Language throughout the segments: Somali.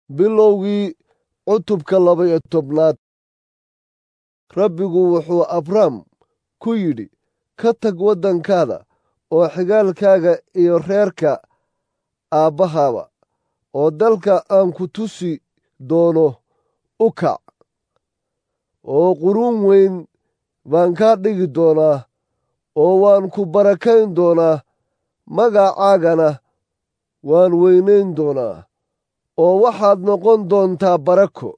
bilowgii cutubka laba-iyo tobnaad rabbigu wuxuu abrahm ku yidhi ka tag waddankaada oo xigaalkaaga iyo reerka aabbahaaba oo dalka aan ku tusi doono u kac oo quruun weyn baan kaa dhigi doonaa oo waan ku barakayn doonaa magacaagana waan weynayn doonaa oo waxaad noqon doontaa barako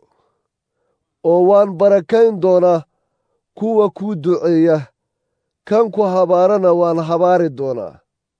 oo waan barakayn doonaa kuwa kuu duceeya kan ku habaarana waan habaari doonaa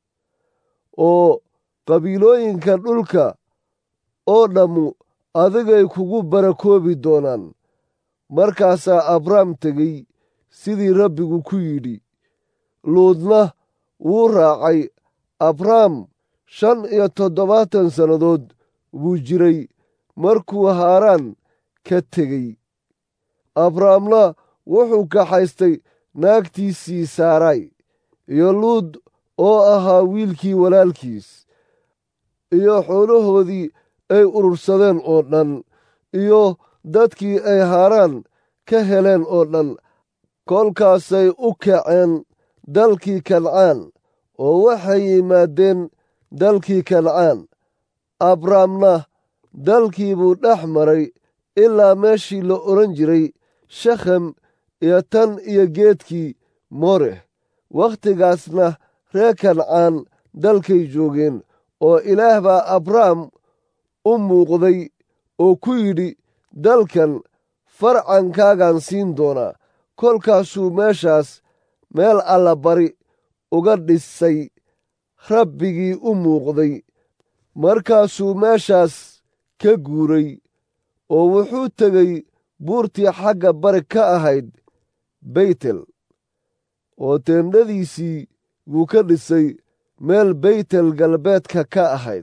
oo qabiilooyinka dhulka oo dhammu adigay kugu barakoobi doonaan markaasaa abrahm tegey sidii rabbigu ku yidhi luudna wuu raacay abrahm shan iyo toddobaatan sannadood buu jiray markuu haaraan ka tegey abrahamna wuxuu kaxaystay naagtiisii saaray iyo luud oo ahaa wiilkii walaalkiis iyo xoolahoodii ay urursadeen oo dhan iyo dadkii ay haaraan ka heleen oo dhan kolkaasay u kaceen dalkii kancaan oo waxay yimaadeen dalkii kancaan abrahamna dalkii buu dhex maray ilaa meeshii la odhan jiray shekhem iyo tan iyo geedkii mooreh wakhtigaasna reer kancaan dalkay joogeen oo ilaah baa abraham u muuqday oo ku yidhi dalkan farcankaagaan siin doonaa kolkaasuu meeshaas meel alla bari uga dhisay rabbigii u muuqday markaasuu meeshaas ka guuray oo wuxuu tegey buurtii xagga bari ka ahayd beytel oo teendhadiisii buu ka dhisay meel beytel galbeedka ka ahayd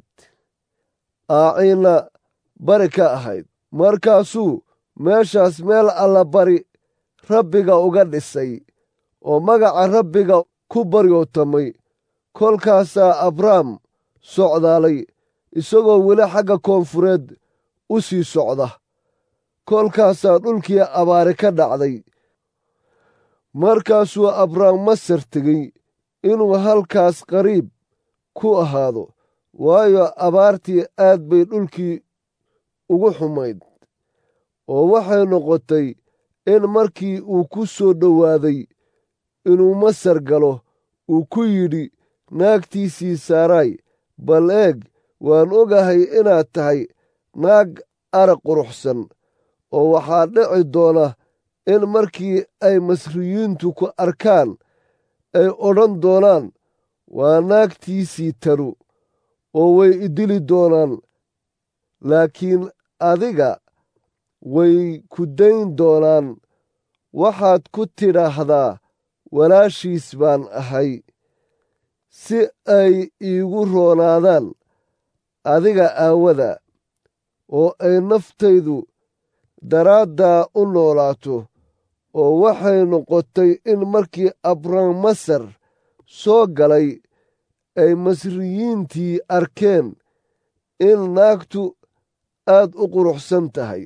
aaciina bari ka ahayd markaasuu meeshaas meel alla bari rabbiga uga dhisay oo magaca rabbiga ku baryootamay kolkaasaa abrahm socdaalay isagoo weli xagga koonfureed u sii socda kolkaasaa dhulkii abaari ka dhacday markaasuu abrahm masar tegey inuu halkaas qariib ku ahaado waayo abaartii aad bay dhulkii ugu xumayd oo waxay noqotay in markii uu ku soo dhowaaday inuu masar galo uu ku yidhi naagtiisii saaray bal eeg waan ogahay inaad tahay naag arag quruxsan oo waxaa dhici doona in markii ay masriyiintu ku arkaan ay odhan doonaan waa naagtiisii tanu oo way idili doonaan laakiin adiga way ku dayn doonaan waxaad ku tidhaahdaa walaashiis baan ahay si ay iigu roonaadaan adiga aawada oo ay naftaydu daraaddaa u noolaato oo waxay noqotay in markii abrahm masar soo galay ay masriyiintii arkeen in naagtu aad u quruxsan tahay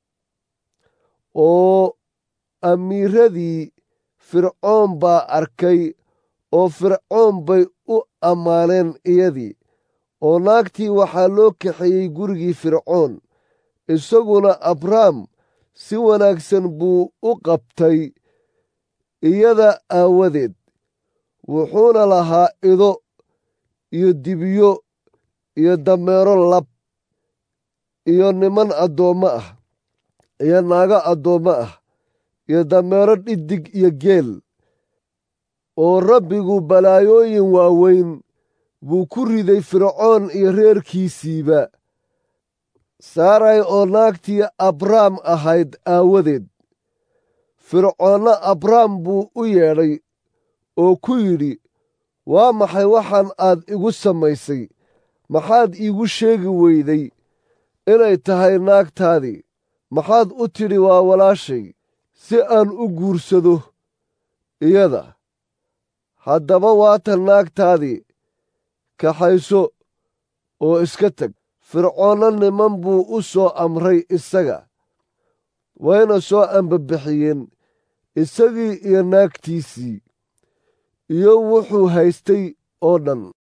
oo amiiradii fircoon baa arkay oo fircoon bay u ammaaneen iyadii oo naagtii waxaa loo kaxeeyey gurigii fircoon isaguna abrahm si wanaagsan buu u qabtay iyada aawadeed wuxuuna lahaa ido iyo dibiyo iyo dameero lab iyo niman addoommo ah iyo naago addoommo ah iyo dameero dhidig iyo geel oo rabbigu balaayooyin waaweyn buu ku riday fircoon iyo reerkiisiiba saaray oo naagtii abrahm ahayd aawadeed fircoonna abrahm buu u yeedhay oo ku yidhi waa maxay waxaan aad igu samaysay maxaad iigu sheegi weyday inay tahay naagtaadii maxaad u tidhi waa walaashay si aan u guursado iyada haddaba waatan naagtaadii kaxayso oo iska teg fircoonna niman buu u soo amray isaga wayna soo ambabixiyeen isagii iyo naagtiisii iyo wuxuu haystay oo dhan